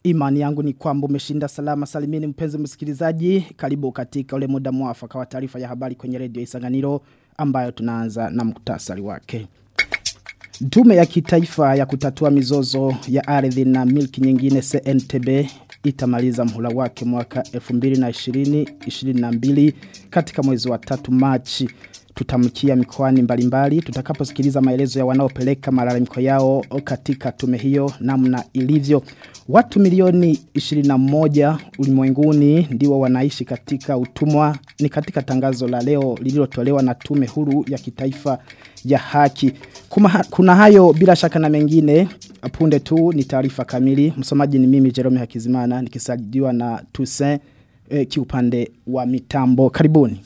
Imani yangu ni kwamba umeshinda salama salimini mpenzi msikilizaji. Karibu katika ule muda mwafaka wa taarifa ya habari kwenye redio Isanganiro ambayo tunaanza na muktasari wake. Tume ya kitaifa ya kutatua mizozo ya ardhi na milki nyingine CNTB itamaliza mhula wake mwaka 2020-2022 katika mwezi wa tatu Machi tutamkia mikoani mbalimbali tutakaposikiliza maelezo ya wanaopeleka malalamiko yao katika tume hiyo namna ilivyo watu milioni 21 ulimwenguni ndio wanaishi katika utumwa ni katika tangazo la leo lililotolewa na tume huru ya kitaifa ya haki Kuma, kuna hayo bila shaka na mengine punde tu ni taarifa kamili msomaji ni mimi Jerome Hakizimana nikisaidiwa na Toussaint eh, kiupande wa mitambo karibuni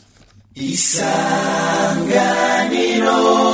Isanganiro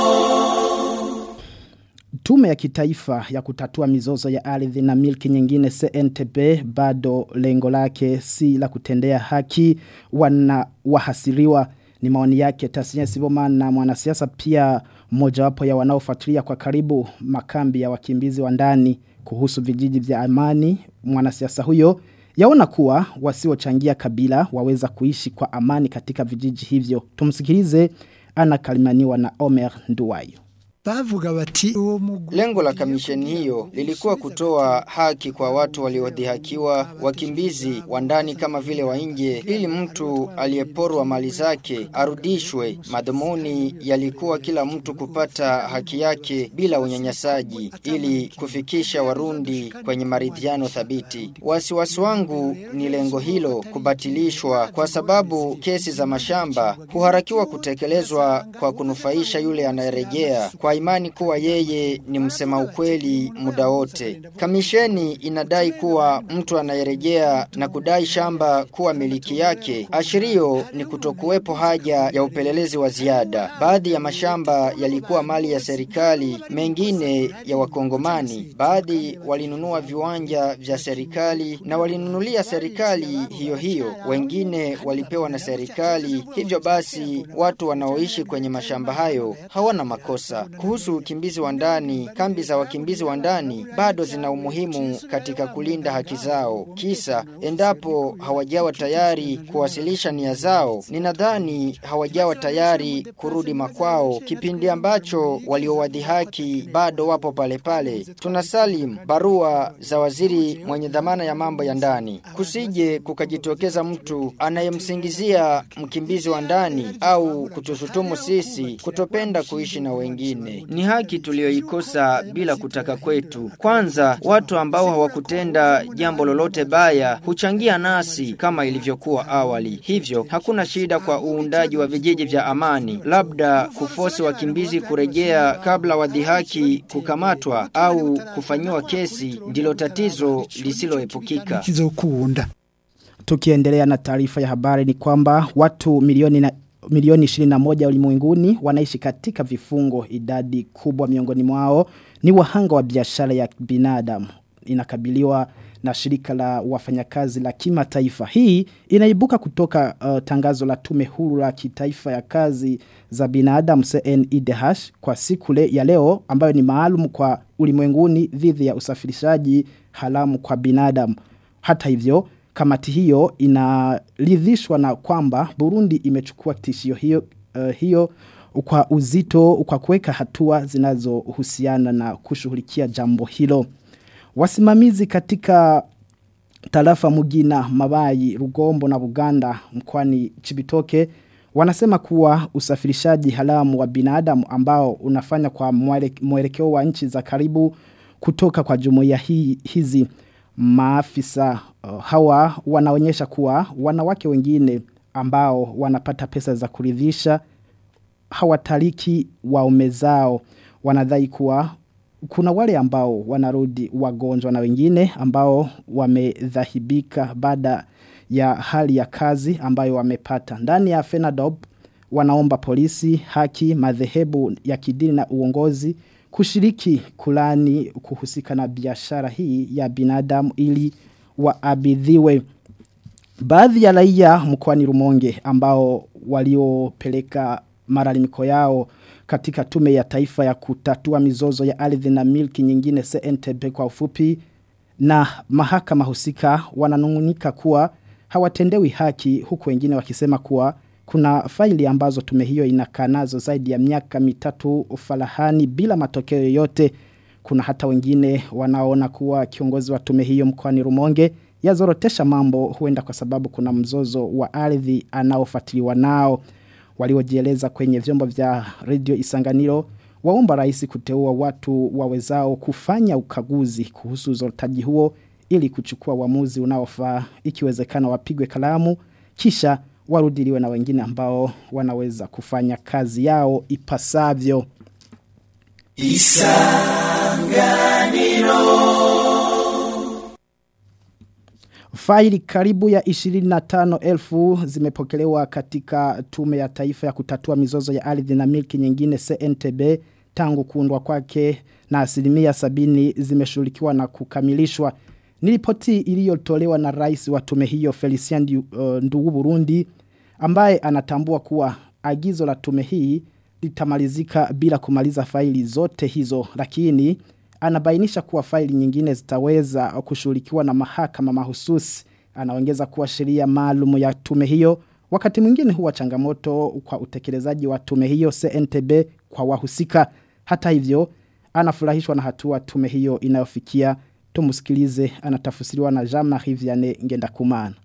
Tume ya kitaifa ya kutatua mizozo ya ardhi na milki nyingine CNTB bado lengo lake si la kutendea haki wana wahasiriwa ni maoni yake Tasnia Siboma na mwanasiasa pia mojawapo ya wanaofuatilia kwa karibu makambi ya wakimbizi wa ndani kuhusu vijiji vya amani mwanasiasa huyo yaona kuwa wasiochangia kabila waweza kuishi kwa amani katika vijiji hivyo tumsikilize ana kalimaniwa na Omer Nduwayo bavuga bati uwo Lengo la kamisheni hiyo lilikuwa kutoa haki kwa watu waliodhihakiwa, wakimbizi wa ndani kama vile wa nje, ili mtu aliyeporwa mali zake arudishwe. Madhumuni yalikuwa kila mtu kupata haki yake bila unyanyasaji, ili kufikisha Warundi kwenye maridhiano thabiti. Wasiwasi wangu ni lengo hilo kubatilishwa, kwa sababu kesi za mashamba huharakiwa kutekelezwa kwa kunufaisha yule anayerejea kwa imani kuwa yeye ni msema ukweli muda wote. Kamisheni inadai kuwa mtu anayerejea na kudai shamba kuwa miliki yake, ashirio ni kutokuwepo haja ya upelelezi wa ziada. Baadhi ya mashamba yalikuwa mali ya serikali, mengine ya wakongomani. Baadhi walinunua viwanja vya serikali na walinunulia serikali hiyo hiyo, wengine walipewa na serikali. Hivyo basi watu wanaoishi kwenye mashamba hayo hawana makosa. Kuhusu ukimbizi wa ndani, kambi za wakimbizi wa ndani bado zina umuhimu katika kulinda haki zao. Kisa endapo hawajawa tayari kuwasilisha nia zao, ninadhani hawajawa tayari kurudi makwao, kipindi ambacho waliowadhihaki bado wapo pale pale. Tunasalim barua za waziri mwenye dhamana ya mambo ya ndani, kusije kukajitokeza mtu anayemsingizia mkimbizi wa ndani au kutushutumu sisi kutopenda kuishi na wengine. Ni haki tulioikosa bila kutaka kwetu. Kwanza, watu ambao hawakutenda jambo lolote baya huchangia nasi kama ilivyokuwa awali. Hivyo, hakuna shida kwa uundaji wa vijiji vya amani. Labda kufosi wakimbizi kurejea kabla wadhihaki kukamatwa au kufanyiwa kesi ndilo tatizo lisiloepukika. Kizokunda. Tukiendelea na taarifa ya habari ni kwamba watu milioni na milioni 21 ulimwenguni wanaishi katika vifungo idadi kubwa miongoni mwao ni wahanga wa biashara ya binadamu inakabiliwa na shirika la wafanyakazi la kimataifa hii inaibuka kutoka uh, tangazo la tume huru la kitaifa ya kazi za binadamu CNIDH kwa siku le, ya leo ambayo ni maalum kwa ulimwenguni dhidi ya usafirishaji halamu kwa binadamu hata hivyo kamati hiyo inaridhishwa na kwamba Burundi imechukua tishio hiyo uh, hiyo kwa uzito kwa kuweka hatua zinazohusiana na kushughulikia jambo hilo. Wasimamizi katika tarafa Mugina, Mabayi, Rugombo na Buganda mkwani Chibitoke wanasema kuwa usafirishaji halamu wa binadamu ambao unafanya kwa mwelekeo wa nchi za karibu kutoka kwa jumuiya hii, hizi maafisa uh, hawa wanaonyesha kuwa wanawake wengine ambao wanapata pesa za kuridhisha hawataliki waume zao wanadai kuwa kuna wale ambao wanarudi wagonjwa na wengine ambao wamedhahibika baada ya hali ya kazi ambayo wamepata ndani ya Fenadob wanaomba polisi haki madhehebu ya kidini na uongozi kushiriki kulani kuhusika na biashara hii ya binadamu ili waabidhiwe. Baadhi ya raia mkoani Rumonge ambao waliopeleka malalamiko yao katika tume ya taifa ya kutatua mizozo ya ardhi na milki nyingine CNTB kwa ufupi na mahakama husika wananungunika kuwa hawatendewi haki huku wengine wakisema kuwa kuna faili ambazo tume hiyo inakaa nazo zaidi ya miaka mitatu ufalahani bila matokeo yoyote. Kuna hata wengine wanaona kuwa kiongozi wa tume hiyo mkoani Rumonge yazorotesha mambo huenda kwa sababu kuna mzozo wa ardhi anaofuatiliwa nao. Waliojieleza kwenye vyombo vya radio Isanganiro waomba rais kuteua watu wawezao kufanya ukaguzi kuhusu uzorotaji huo ili kuchukua uamuzi unaofaa ikiwezekana wapigwe kalamu kisha warudiliwe na wengine ambao wanaweza kufanya kazi yao ipasavyo. Faili karibu ya 25,000 zimepokelewa katika tume ya taifa ya kutatua mizozo ya ardhi na milki nyingine CNTB tangu kuundwa kwake na asilimia sabini zimeshughulikiwa na kukamilishwa. Ni ripoti iliyotolewa na rais wa tume hiyo Felician uh, Ndugu Burundi ambaye anatambua kuwa agizo la tume hii litamalizika bila kumaliza faili zote hizo lakini anabainisha kuwa faili nyingine zitaweza kushughulikiwa na mahakama mahususi anaongeza kuwa sheria maalum ya tume hiyo wakati mwingine huwa changamoto kwa utekelezaji wa tume hiyo CNTB kwa wahusika hata hivyo anafurahishwa na hatua tume hiyo inayofikia tumusikilize anatafsiriwa na Jean-Marie Vianney Ngendakumana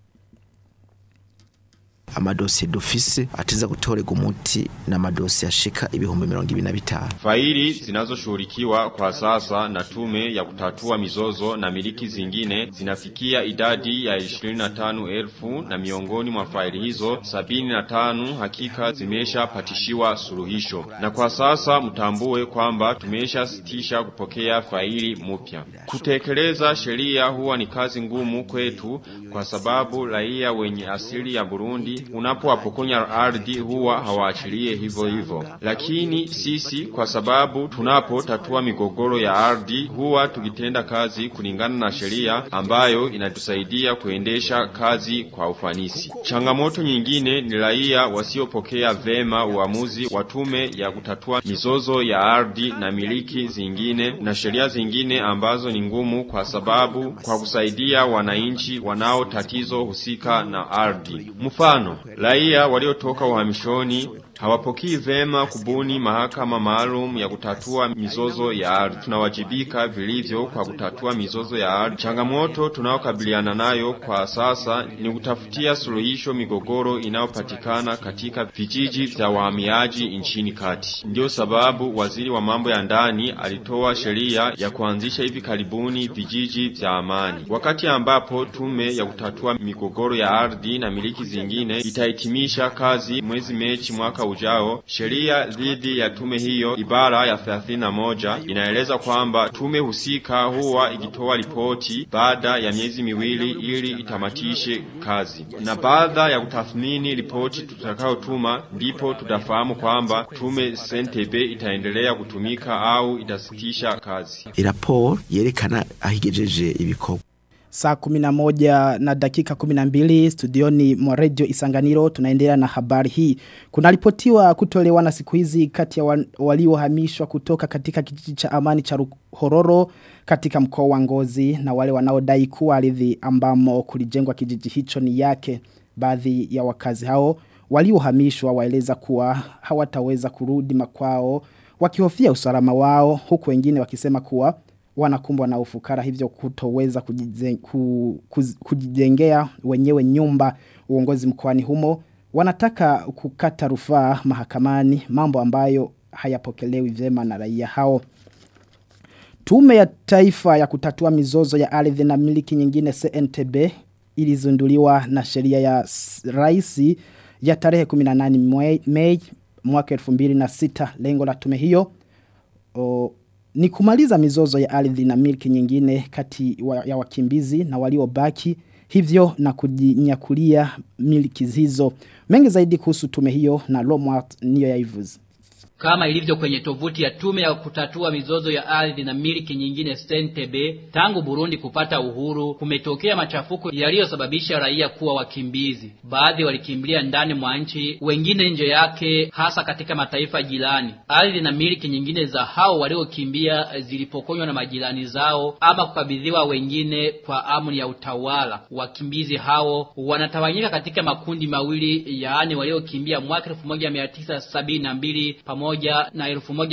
amadosiye dufise atiza gutorega umuti na madosiye ashika ibihumbi mirongo ibiri na bitanu Faili zinazoshughulikiwa kwa sasa na tume ya kutatua mizozo na miliki zingine zinafikia idadi ya 25,000 na miongoni mwa faili hizo 75 hakika zimeshapatishiwa suluhisho. Na kwa sasa mtambue kwamba tumeshasitisha kupokea faili mpya. Kutekeleza sheria huwa ni kazi ngumu kwetu kwa sababu raia wenye asili ya Burundi unapowapokonya ardhi huwa hawaachilie hivyo hivyo. Lakini sisi kwa sababu tunapotatua migogoro ya ardhi huwa tukitenda kazi kulingana na sheria ambayo inatusaidia kuendesha kazi kwa ufanisi. Changamoto nyingine ni raia wasiopokea vema uamuzi wa tume ya kutatua mizozo ya ardhi na miliki zingine na sheria zingine ambazo ni ngumu kwa sababu kwa kusaidia wananchi wanao tatizo husika na ardhi. Mfano, raia waliotoka uhamishoni hawapokii vema kubuni mahakama maalum ya kutatua mizozo ya ardhi. Tunawajibika vilivyo kwa kutatua mizozo ya ardhi. Changamoto tunayokabiliana nayo kwa sasa ni kutafutia suluhisho migogoro inayopatikana katika vijiji vya wahamiaji nchini kati. Ndio sababu waziri wa mambo ya ndani alitoa sheria ya kuanzisha hivi karibuni vijiji vya amani, wakati ambapo tume ya kutatua migogoro ya ardhi na miliki zingine itahitimisha kazi mwezi Mechi mwaka ujao. Sheria dhidi ya tume hiyo ibara ya 31 inaeleza kwamba tume husika huwa ikitoa ripoti baada ya miezi miwili ili itamatishe kazi, na baada ya kutathmini ripoti tutakayotuma ndipo tutafahamu kwamba tume CNTB itaendelea kutumika au itasitisha kazi. iraporo yerekana ahigejeje ibikorwa Saa kuminamoja na dakika kuminambili studioni mwa radio isanganiro tunaendelea na habari hii. Kuna ripotiwa kutolewa na siku hizi kati ya wa- waliohamishwa kutoka katika kijiji cha amani cha Hororo katika mkoa wa Ngozi na wale wanaodai kuwa ardhi ambamo kulijengwa kijiji hicho ni yake. Baadhi ya wakazi hao waliohamishwa waeleza kuwa hawataweza kurudi makwao wakihofia usalama wao huku wengine wakisema kuwa wanakumbwa na ufukara hivyo kutoweza kujize- ku- kuz- kujijengea wenyewe nyumba uongozi mkoani humo wanataka kukata rufaa mahakamani mambo ambayo hayapokelewi vyema na raia hao Tume ya taifa ya kutatua mizozo ya ardhi na miliki nyingine CNTB ilizunduliwa na sheria ya s- raisi ya tarehe 18 Mei- Mei mwaka 2006 lengo la tume hiyo o, ni kumaliza mizozo ya ardhi na milki nyingine kati wa, ya wakimbizi na waliobaki hivyo na kujinyakulia milki hizo mengi zaidi kuhusu tume hiyo na Lomwart niyo yaivuzi Kama ilivyo kwenye tovuti ya tume ya kutatua mizozo ya ardhi na miliki nyingine Stentebe, tangu Burundi kupata uhuru kumetokea machafuko yaliyosababisha raia kuwa wakimbizi. Baadhi walikimbilia ndani mwa nchi, wengine nje yake, hasa katika mataifa jirani. Ardhi na miliki nyingine za hao waliokimbia zilipokonywa na majirani zao ama kukabidhiwa wengine kwa amri ya utawala. Wakimbizi hao wanatawanyika katika makundi mawili, yaani waliokimbia mwaka 1972 pamoja na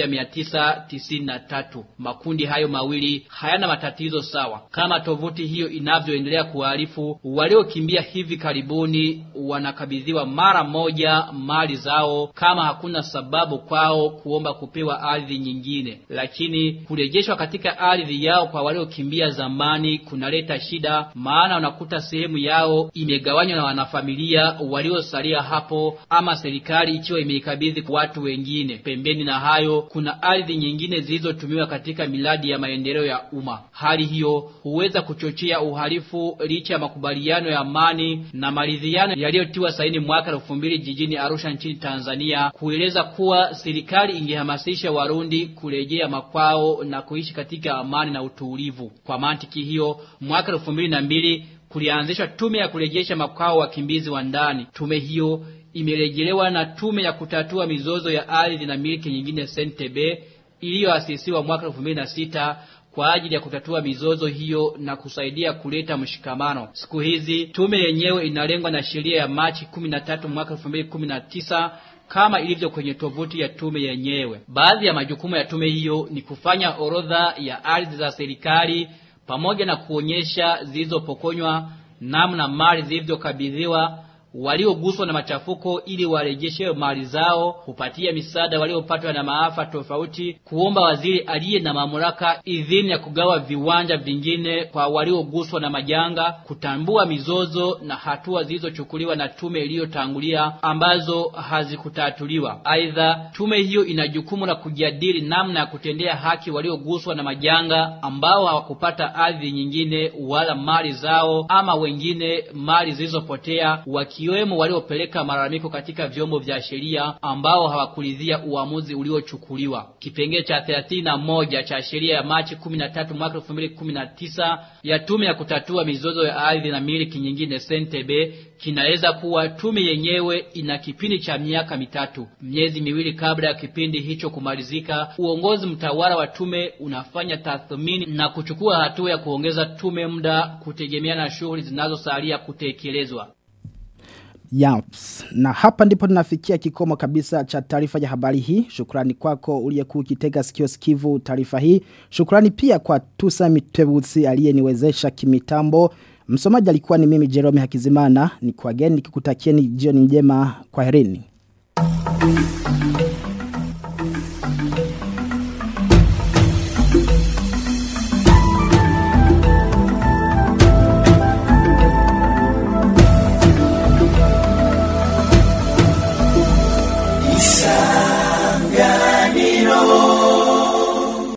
1993. Makundi hayo mawili hayana matatizo sawa. Kama tovuti hiyo inavyoendelea kuarifu, waliokimbia hivi karibuni wanakabidhiwa mara moja mali zao kama hakuna sababu kwao kuomba kupewa ardhi nyingine. Lakini kurejeshwa katika ardhi yao kwa waliokimbia zamani kunaleta shida, maana unakuta sehemu yao imegawanywa na wanafamilia waliosalia hapo, ama serikali ikiwa imeikabidhi kwa watu wengine. Pembeni na hayo, kuna ardhi nyingine zilizotumiwa katika miradi ya maendeleo ya umma. Hali hiyo huweza kuchochea uhalifu licha ya makubaliano ya amani na maridhiano yaliyotiwa saini mwaka 2000 jijini Arusha nchini Tanzania kueleza kuwa serikali ingehamasisha Warundi kurejea makwao na kuishi katika amani na utulivu. Kwa mantiki hiyo, mwaka 2002 kulianzishwa tume ya kurejesha makwao wakimbizi wa ndani. Tume hiyo imerejelewa na tume ya kutatua mizozo ya ardhi na miliki nyingine Sentebe iliyoasisiwa mwaka 2006 kwa ajili ya kutatua mizozo hiyo na kusaidia kuleta mshikamano. Siku hizi tume yenyewe inalengwa na sheria ya Machi 13 mwaka 2019 kama ilivyo kwenye tovuti ya tume yenyewe. Baadhi ya majukumu ya tume hiyo ni kufanya orodha ya ardhi za serikali pamoja na kuonyesha zilizopokonywa, namna mali zilivyokabidhiwa walioguswa na machafuko ili warejeshe mali zao, kupatia misaada waliopatwa na maafa tofauti, kuomba waziri aliye na mamlaka idhini ya kugawa viwanja vingine kwa walioguswa na majanga, kutambua mizozo na hatua zilizochukuliwa na tume iliyotangulia ambazo hazikutatuliwa. Aidha, tume hiyo ina jukumu la kujadili namna ya kutendea haki walioguswa na majanga ambao hawakupata ardhi nyingine wala mali zao, ama wengine mali zilizopotea waki wakiwemo waliopeleka malalamiko katika vyombo vya sheria ambao hawakuridhia uamuzi uliochukuliwa. Kipengele cha 31 cha sheria ya Machi 13 mwaka 2019 ya tume ya kutatua mizozo ya ardhi na miliki nyingine Sentebe kinaweza kuwa tume yenyewe ina kipindi cha miaka mitatu. Miezi miwili kabla ya kipindi hicho kumalizika, uongozi mtawala wa tume unafanya tathmini na kuchukua hatua ya kuongeza tume muda kutegemea na shughuli zinazosalia kutekelezwa. Yaps. Na hapa ndipo tunafikia kikomo kabisa cha taarifa ya habari hii. Shukrani kwako uliyekuwa ukitega sikio sikivu taarifa hii. Shukrani pia kwa Tusa Mitebusi aliyeniwezesha kimitambo. Msomaji alikuwa ni mimi Jerome Hakizimana. Ni kwa geni nikikutakieni jioni njema kwa herini.